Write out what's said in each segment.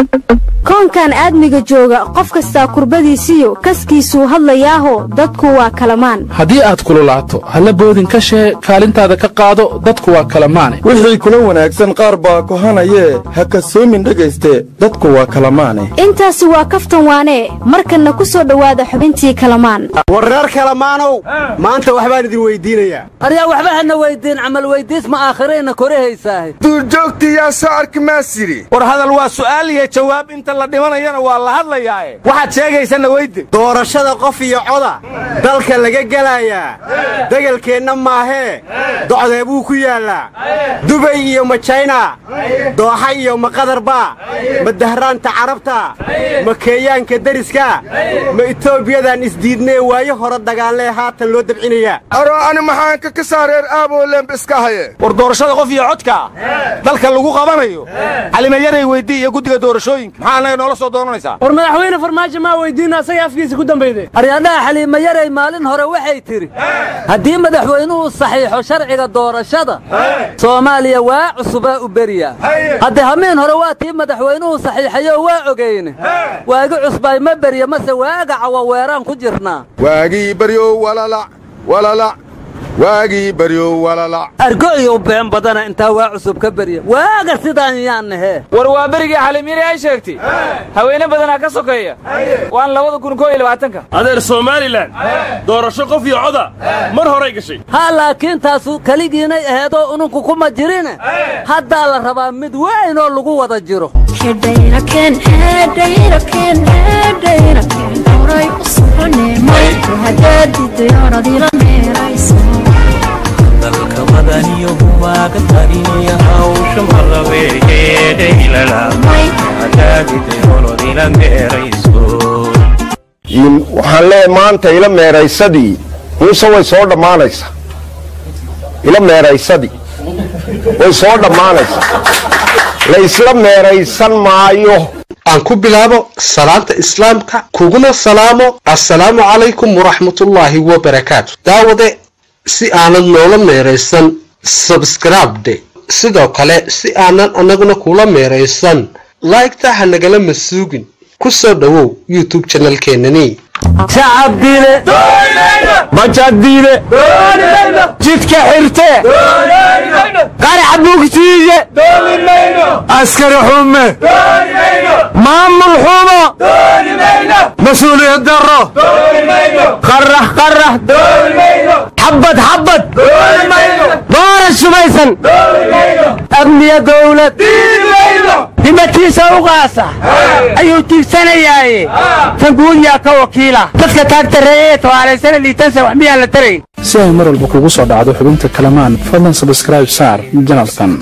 koonkan aadmiga jooga qof kastaa kurbadiisiyo kaskiisuu hadlayaaho dadku waa kalamaan haddii aad kululaato halla boodin ka shee kaalintaada ka qaado dadku waa kalamaane wixii kula wanaagsan qaar baa kohanayee ha kasoomin dhegayste dadku waa kalamaane intaasi waa kaftan waanee markanna ku soo dhowaada xubintii kalamaan war reer kalamaanow maanta waxbaan idin weyddiinayaa aryaa waxba hana weyddiin camal weyddiis ma aakhirayna korahaysaahe duurjoogtii yaa soo arki maas yidhi war hadal waa su'aal iyo jawaab inta la dhimanayana waa la hadlayaae waxaad sheegaysanna weyde doorashada qof iyo coda dalka laga gelayaa degelkeenna maahee docdee buu ku yaallaa dubay iyo ma jayna dooxa iyo ma qadarba ma dahraanta carabta ma keeyaanka deriska ma etoobiyadaan isdiidnee waayo hore dagaallee haatan loo dabcinayaa aro ani maxaanka ka saareer aaboo leemb iska haye war doorashada qof iyo codka dalka lagu qabanayo calimayaray weydii iyo guddiga doorashooyinka maxaa annaga noola soo doonanaysaa war madaxweyne farmaajo maa weydiina asaga afkiisa ku dambayde aryadhaha xaliima yaray maalin hore waxay tidhi haddii madaxweynuhu saxiixo sharciga doorashada soomaaliya waa cusubaa u beriyaa hadde hamiin hore waa tii madaxweynuhu saxiixayoo waa ogeyne waagi cusbaay ma berya mase waaga cawa weeraan ku jirnaa waagii baryow walalac walalac waagii baryow walalac argo iyo been badana intaa waa cusub ka berya waaga sidaan yaan nahee war waa berigii xaliimyari ay sheegtay haweene badanaa ka sokeeya waan labada kun koo iyo labaatanka adeer somalilan doorasho qof iyo coda mar horay gashay haa laakiin taasu keligiinay aheedoo ununku kuma jirine haddaa la rabaa mid weyn oo lagu wada jiro dalka madaniyo humaaga tariya hawsha malabeegeedhaylalamaadaagidayolodila meerayso waxaan leeyahay maanta ila meeraysadii muuse way soo dhammaanaysaa ila meeraysadii way soo dhammaanaysaa la isla meeraysan maayo aan ku bilaabo salaanta islaamka kuguna salaamo assalaamu calaykum waraxmatullaahi wabarakaatu daawade si aanad noola meeraysan sabskribde sidoo kale si aanan annaguna kula meeraysan laygta ha nagala masuugin ku soo dhowow youtube janalkeenani shacabdiile bajadiile jidka xirte qarax bugtiiye askari xume maamul xumo mas-uuliyad daro qarax qarax xabad xabad dooran sumaysan amniya dowlad himatiisa u qaasa ayuu tiigsanayaaye tanguudyaa ka wakiila dadka taagtareeye ee tawaalaysana liitansa wax miyaan la tarayn si ay mar walba kugu soo dhacdo xubinta kalamaan fadlan sabskrayb saar janalkan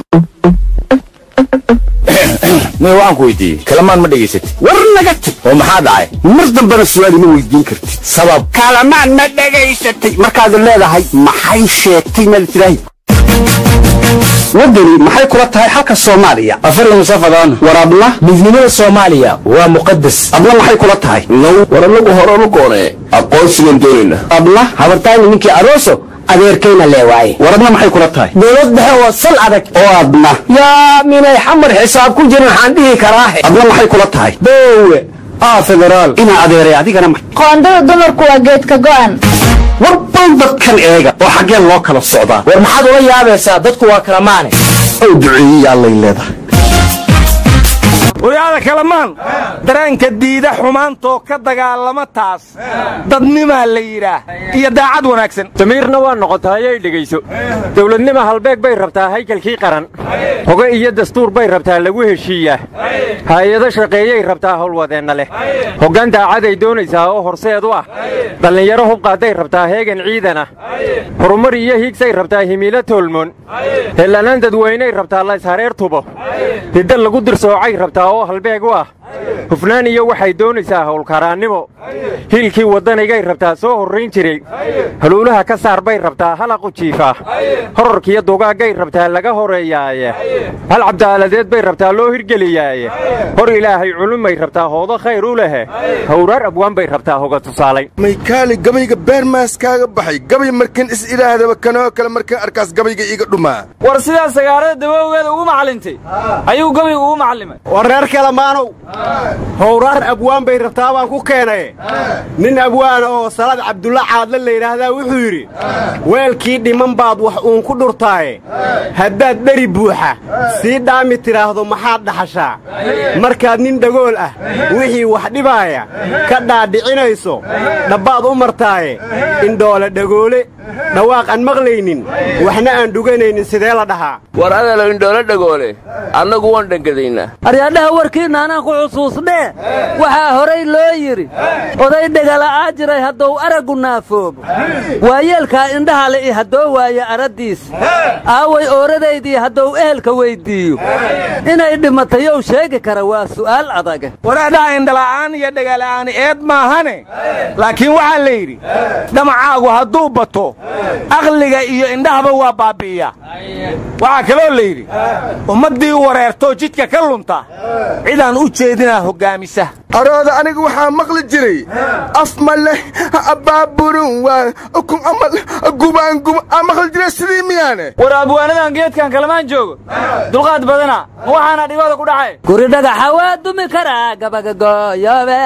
may waxaan ku weydiiyey kalamaan ma dhegaysatid war naga tag oo maxaa dhacay mar dambena su'aal ima weydiin kartid sabab kalamaan ma dhegaysatay markaad leedahay maxay sheegtay meel tiraahi waddani maxay kula tahay xalka soomaaliya afari musafadaan war abla midnimada soomaaliya waa muqadas abla maxay kula tahay now war anagu horanu goonee aqoonsigan doonayna abla habartayni ninkii aroso adeerkayna leewaaye war adna maxay kula tahay dowlad dhexe oo sal adag oo adna yaa minay xamar xisaab ku jirin waxaan dhihi karaahe adna maxay kula tahay boowe aa federaal inaa adeeray adigana qoondada dumarku waa geedka go'an warban dadkan eega oo xaggeen loo kala socdaa war maxaad ula yaabaysaa dadku waa kala maane ow duceeyey allay leedahay waryaada kalamaan dareenka diida xumaantoo ka dagaalama taas dadnimaa la yidhaah iyo daacad wanaagsan damiirna waa noqotayay dhegayso dowladnima halbeeg bay rabtaa haykalkii qaran hoge iyo dastuur bay rabtaa lagu heshiiyaa haayado shaqeeyay rabtaa howlwadeenna leh hoggaan daacaday doonaysaa oo horseed u ah dhallinyaro hubqaaday rabtaa heegan ciidan ah horumar iyo hiigsay rabtaa himiilo toolmoon hellanaan dadweynay rabtaa layshareer tubo hidda lagu dirsoocay rabtaa oo halbeeg u ah hufnaan iyo waxay doonaysaa howlkaraannimo hiilkii waddanigay rabtaa soo horrayn jiray haluulaha ka saar bay rabtaa halaqu jiifa horarkiyo dugaaggay rabtaa laga horeeyaaye hal cabdaaladeed bay rabtaa loo hirgeliyaaye hor ilaahay culumay rabtaa hoodo khayr u lehe hawraar abwaan bay rabtaa hoga tusaalay maykaali gabayga beermaas kaaga baxay gabay markan is idhaahdaba kanoo kale markan arkaas gabayga iiga dhumaa war sidaa sagaarada dawowgeeda ugu macallintay ayuu gabaygu ugu macallimay war reer kale maanow howraar abwaan bay rabtaa baan ku keenaye nin abwaana oo salaad cabdulla caadle la yidhaahdaa wuxuu yidhi weelkii dhiman baad wax uun ku dhurtaaye haddaad dheri buuxa sii dhaami tidhaahdo maxaad dhaxashaa markaad nin dhagool ah wixii wax dhibaaya ka dhaadhicinayso dhabbaad u martaaye indhoole dhagoole dhawaaq aan maqlaynin waxna aan dhuganaynin sidee la dhahaa war adalo indhoole dhagoole annagu waan dhangadaynaa aryaadhaha warkiinna anaan ku xusuusnee waxaa horay loo yidhi oday dhegala'aa jiray hadduu araggu naafoobo waayeelkaa indhaha le i haddoo waaye araddiisa aaway ooradaydii hadduu ehelka weyddiiyo inay dhimatayow sheegi kara waa su'aal adaga waraadhaha indhala'aan iyo dhegala'aani eed maahane laakiin waxaa la yidhi dhamacaagu hadduu bato aqliga iyo indhahaba waa baabbi'iya waxaa kaloo la yidhi ummaddii wareertoo jidka ka lunta cidaan u jeedinaa hoggaamisa arooda aniga waxaa maqli jiray af ma leh abaaburun waa ukun amal gubaan guba aa maqli jiray sidii miyaane war abwaanadan geedkan kalamaan joogo dulqaad badana ma waxaana dhibada ku dhacay guri dhagaxa waa dumi karaa gabagagooyobe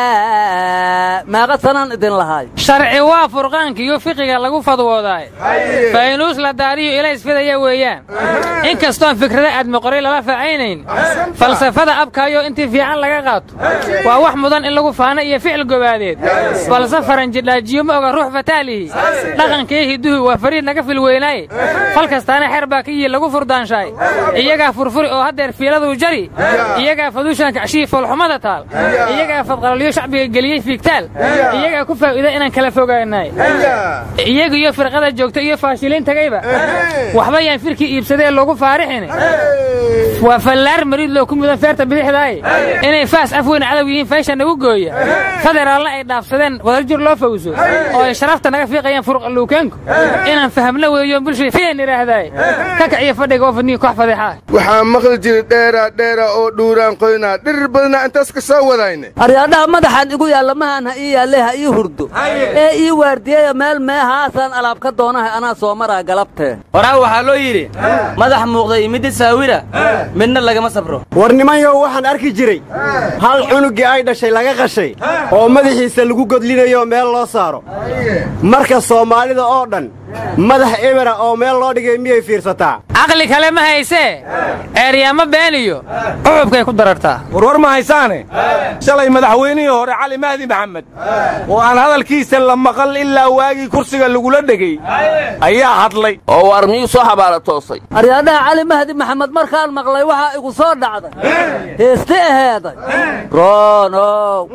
meeqa sanaan idin lahaay sharci waa furqaankiiyo fiqiga lagu fadwoodaaye faynuus la daariyo ilays fidaya weeyaan in kastoon fikrada aadmaqoray lala facaynayn falsafada abkaayo intii fiican laga qaato waa wax mudan in lagu faano iyo ficil gobaadeed balse faranjidhaajiyo ma oga ruux fataalihi dhaqankii hiduhu waa fariid naga filweynaaye fal kastaana xeer baa ka yihi lagu furdaanshaay iyagaa furfuri oo haddeer fiiladuu jari iyagaa faduushaanka cashihii foolxumada taal iyagaa fadqalalyo shacbiga geliyey fiigtaal iyagaa ku faa'iida inaan kala fogaanaay iyaga iyo firqada joogta iyo faashiliin tagayba waxba yaan firkii iibsadee loogu faarixin waa fallaar mariid loo ku mudan feerta bidixdaaye inay faas af weyn cadow yihiin faysha nagu gooya federaalna ay dhaafsadeen wadajir loo fawso oo ay sharafta naga fiiqayaan furuqaluukeenku inaan fahamna weeyo bulshada fiyan idhaahdaaye ka kaciyo fadhiga oo fadniyo koox fadeexaa waxaa maqli jiray dheeraa dheera oo dhuuraan qoynaa dhirir badnaa intaas ka soo wadayne aryaadhaha madaxaan igu yaalla mahaan ha ii yaalle ha ii hurdo ee ii waardiyeya meel meehaasaan alaab ka doonahay anaa soo maraa galabtee horaa waxaa loo yidhi madax muuqda iyo midda saawira midna lagama sabro war nimanyow waxaan arki jiray hal cunuggii ay dhashay laga qashay oo madaxiisa lagu godlinayo meel loo saaro marka soomaalida oo dhan madax ebera oo meel loo dhigay miyay fiirsataa caqli kale ma haysee eeryaamo beeniyo cucubkay ku darartaa warwar ma haysaane shalay madaxweynihii hore cali mahdi maxamed oo aan hadalkiisa la maqal ilaa waagii kursiga lagula dhegay ayaa hadlay oo waar miyuu soo xabaala toosay aryaadhaha cali mahdi maxamed markaan maqlay waxaa igu soo dhacday heesti aheeday roonow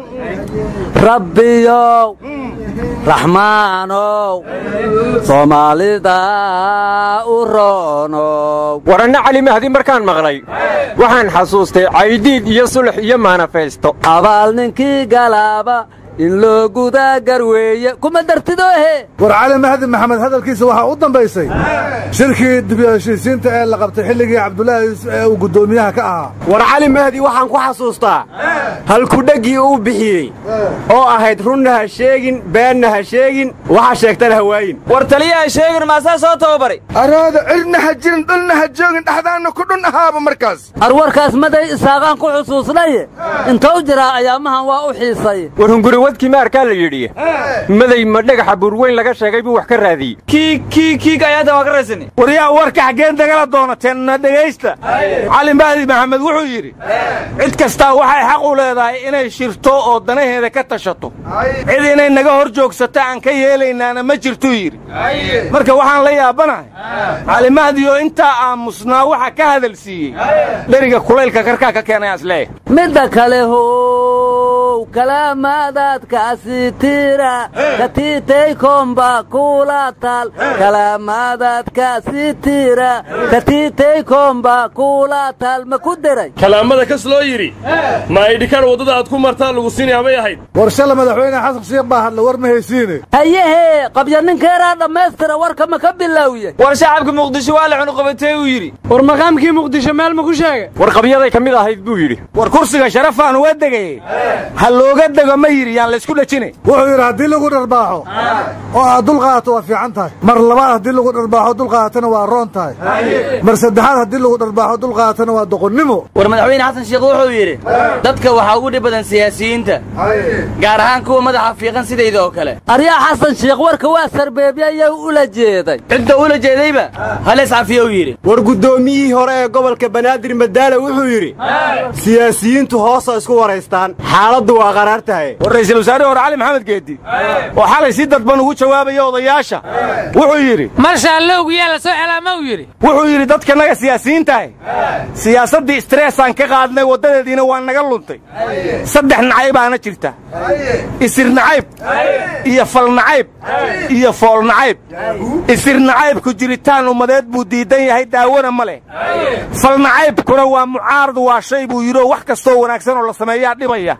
rabbiyow raxmaanow soomaalida u roonow waranna cali mahdi markaan maqlay waxaan xasuustay caydiid iyo sulux iyo maanafaysto abaal ninkii galaaba in loo gudaa garweeye kuma dartidoohe war cali mahdi maxamed hadalkiisa waxaa u dambaysay shirkii dib heshiisiinta ee la qabtay xilligii cabdulaahi yuusuf ee uu guddoomiyaha ka ahaa war cali mahdi waxaan ku xasuustaa halkudheggii uu bixiyey oo ahayd runna ha sheegin beenna ha sheegin waxa sheegtana ha waayin war taliyaha sheegin maasaa soo tababaray arooda cirna ha jirin dhulna ha joogin dhexdaanna ku dhun ahaaba markaas arwarkaas maday isaaqaan ku xusuusnaye intou jiraa ayaamahan waa u xiisay warhunguriwadkii maarkaa la yidhi maday ma dhagaxa buurweyn laga sheegay buu wax ka raadiyey kiig kiig kiig ayaatan waa ka raysani waryaa warka xaggeen dagala doonateenna dhegaysta cali mahdi maxamed wuxuu yidhi cid kastaa waxay xaq u leedahay inay shirto oo danaheeda ka tashato cid inay naga hor joogsato aan ka yeelaynaana ma jirtuu yidhi marka waxaan la yaabanahay cali mahdi oo intaa aamusnaa waxa ka hadal siiyey dheriga kulaylka karkaa ka keenay asleeya midda kale how kalaamaadaadkaasi tira katiitay komba kula taal kalaamaadaadkaasi tira katiitay komba kula taal ma ku deray kalaamada kas loo yidhi ma aydhikaar waddada aad ku martaa lagu siinaya bay ahayd war shala madaxweyne xasan sheekh baa hadla war ma haysiine hayehee qabya ninkeeraa dhammaystira warka ma ka bilowye war shacabka muqdisho waa la cunuqabatee uu yidhi war maqaamkii muqdisho meel ma ku sheegay war qabyaday ka mid ahayd buu yidhi war kursiga sharafaan uga degay ha looga dego ma yidhi yaan laysku dhajine wuxuu yidhi haddii lagu dharbaaxo oo aad dul qaadato waa fiican tahay mar labaad haddii lagu dharbaaxo dul qaadatana waa roon tahay mar saddexaad haddii lagu dharbaaxo dul qaadatana waa doqonnimo war madaxweyne xasan sheekh wuxuu yidhi dadka waxaa ugu dhib badan siyaasiyiinta gaar ahaan kuwa madaxa fiiqan sidayda oo kale aryaa xasan sheekh warka waa sarbeebyayay ula jeeday cidda ula jeedayba halees cafiye uu yidhi war guddoomiyihii hore ee gobolka banaadir madaale wuxuu yidhi siyaasiyiintu hoosa isku waraystaan xaaladdu waa qaraar tahay war ra'iisul wasaare hore cali maxamed geedi oo xalay si dadban ugu jawaabaya odayaasha wuxuu yidhi marshaalowgu yaa la soo celaama uu yidhi wuxuu yidhi dadkanaga siyaasiyiintahay siyaasaddii istreesaan ka qaadnay waddadeediina waa naga luntay saddex nacaybaana jirta isir nacayb iyo fal nacayb iyo fool nacayb isir nacaybku jiritaan ummadeed buu diidan yahay daawona ma leh fal nacaybkuna waa mucaarad waa shay buu yidhi oo wax kastoo wanaagsan oo la sameeyaa dhibaya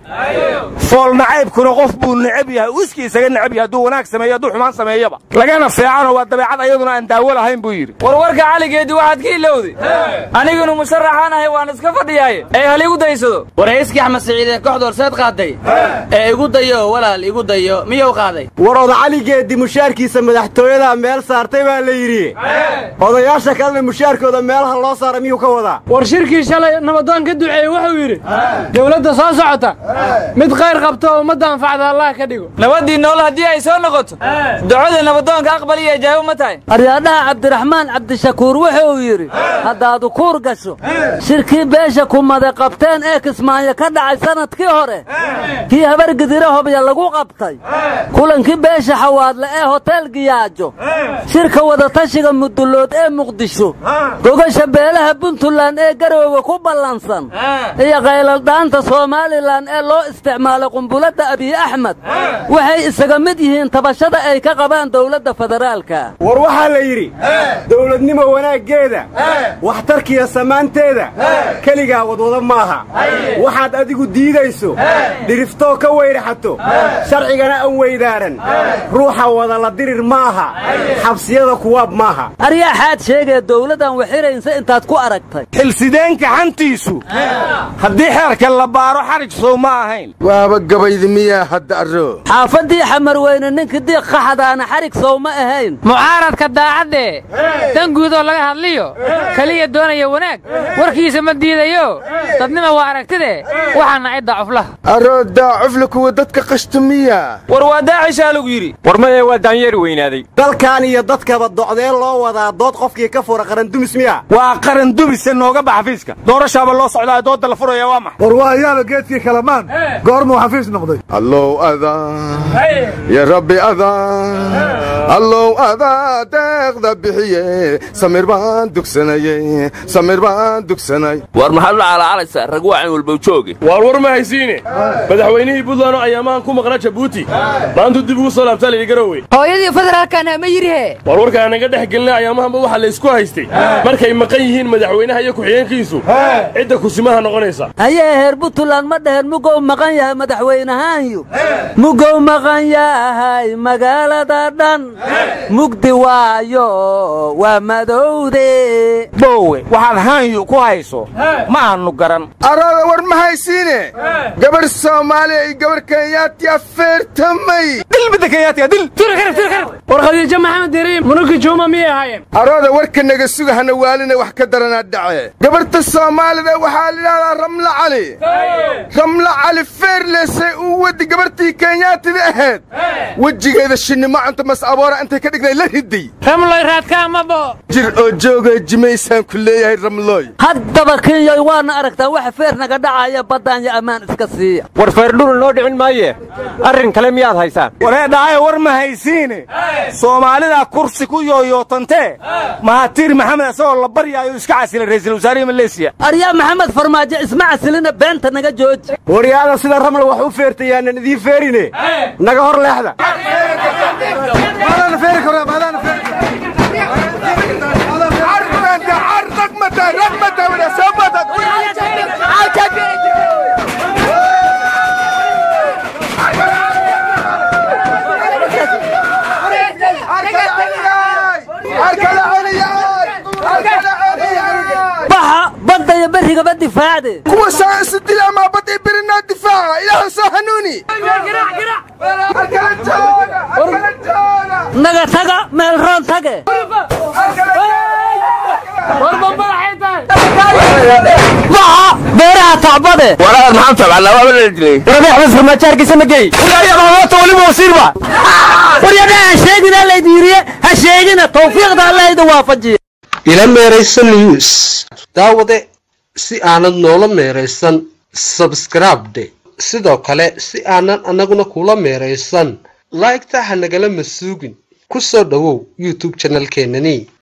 fool nacaybkuna qof buu necab yahay uu iskii isaga necab yahay hadduu wanaag sameeyo hadduu xumaan sameeyaba lagana feecanoo waa dabeecad ayaduna aan daawo lahayn buu yidhi warwarka caligeedii waxaad ka ilowday anigunu musharaxaan ahay waan iska fadhiyaaye ee hal igu daysado war heeskii axmed siciid ee kooxda horseed qaaday ee igu dayo walaal igu dayo miyuu qaaday war oda caligeedii mushaarkiisa madaxtooyada meel saartay baa la yidhi odayaasha kalena mushaarkooda meelaha loo saara miyuu ka wadaa war shirkii shalay nabadoon ka duceeyey wuxuu yidhi dowladda soo socota mid khayr qabto oo ummadda anfacda allah ka dhigo nabaddii nool haddii ay soo noqoto ducada nabadoonka aqbal iyo ijaabo ma tahay aryaadhaha cabdiraxmaan cabdishakuur wuxuu yidhi haddaadu kuur gasho shirkii beesha kumade qabteen ee kismaayo ka dhacay sannadkii hore kii habargidire hobya lagu qabtay kulankii beesha xawaadle ee hotel giyaajo shirka wadatashiga mudullood ee muqdisho gogasha beelaha puntland ee garoowe ku ballansan iyo qayladhaanta somalilan ee loo isticmaalay qumbuladda abiy axmed waxay isaga mid yihiin tabashada ay ka qabaan dowladda federaalka war waxaa la yidhi dowladnimo wanaaggeeda waxtarkiiyo samaanteeda keligaa wadwada maaha waxaad adigu diidayso dhiriftoo ka weydhaxato sharcigana an weydaaran ruuxa wada la dirir maaha xabsiyada kuwaab maaha aryaaxaad sheegee dowladdan waxiraynsa intaad ku aragtay xilsideenka xantiisu haddii xeerka la baaro xarig sow ma ahayn waaba gabaydi miyaa hadda arro xaafaddii xamar weyne ninkii diiq qaxadaana xarig sow ma ahayn mucaaradka daacadde dan guudoo laga hadliyo keliya doonaya wanaag warkiisa ma diidayo dadnima waa aragtide waxaana ay daacuflaha aroo daacufla kuwa dadka qashta miya war waa daacishaa lagu yidhi war maya waa daanyeeri weynaaday dalkan iyo dadkaba docdeen loo wadaa dood qofkii ka fura qarandumis miya waa qaran dumise nooga bax xafiiska doorashaaba loo socdaa doodda la furaya waa max war waa ayaaba geedkii kalamaan goormuu xafiis noqday allow adaa ya rabbi adaa allow adaa deeqda bixiye samir baan dugsanayey samir baan dugsanay war maxaad la calaacalaysaa rag waacan walba jooge waar war ma haysiine madaxweynihii buntland oo ayaamahan ku maqnaa jabuuti maantuu dib ugu soo laabtaa layidhi garowe hooyadii federaalkana ma yidhihe war warka anaga dhex gelina ayaamahanba waxaa laysku haystay markay maqan yihiin madaxweynaha iyo ku-xigeenkiisu cidda kusimaha noqonaysa hayee heer puntland ma dhaheen mugow maqan yahay madaxweynahaanyu mugow maqan yahay magaalada dhan mugdi waayo waa madowde boowe waxaad haanyu ku hayso ma aanu garan arooda war ma haysiine gabarh soomaaliya iyo gabarh kenyaati afeertamay dilbadda kenyaatiga dil war khadiijo maxamed deriim munuki juuma miyay ahaayeen arooda warka naga suga hana waalina wax ka daranaa dhace gabarhta soomaalida waxaa layidhahdaa ramla cali ramla cali feerlesay uu wadi gabarhtii kenyaatida ahayd wejigeeda shinnimo cunta mas aboora intay ka dhignay la riday ramloy raadkaa ma bo jir oo jooga jimaysaan ku leeyahay ramlooy haddaba kenyoy waana aragtaa waxa feer naga dhacaya baddaan yo ammaan iska siiya war feerdhulun noo dhicin maaye arrin kale miyaad haysaan waree dhahayo war ma haysiine soomaalidaa kursi ku yooyootantee mahatiir maxamed isagoo la baryaayo iska casilay ra'iisul wasaarihi maleesiya aryaa maxamed farmaajo isma casilina beenta naga jooji waryaada sida ramla wax u feertayaanan idiin feerine naga hor leexda maadaana feeri karaa maadaana feeri baxa badda iyo berrigaba difaacde kuwa saa isu dilaamaa badii birinaa difaaca ilaahu soo hanuuni naga taga meel roon tage baxa beeraha tacbade walaal maxaan tabcannaa waaba la dilay rabiix bas farmaajaarkiisa ma geey waliba wasiirba waryadha ha sheegina laydiiriye ha sheegina tawfiiqda allahayda waafajiye ila meeraysan news daawade si aanad noola meeraysan sabskribde sidoo kale si aanan annaguna kula meeraysan laygta ha nagala masuugin ku soo dhowow youtube janalkeenani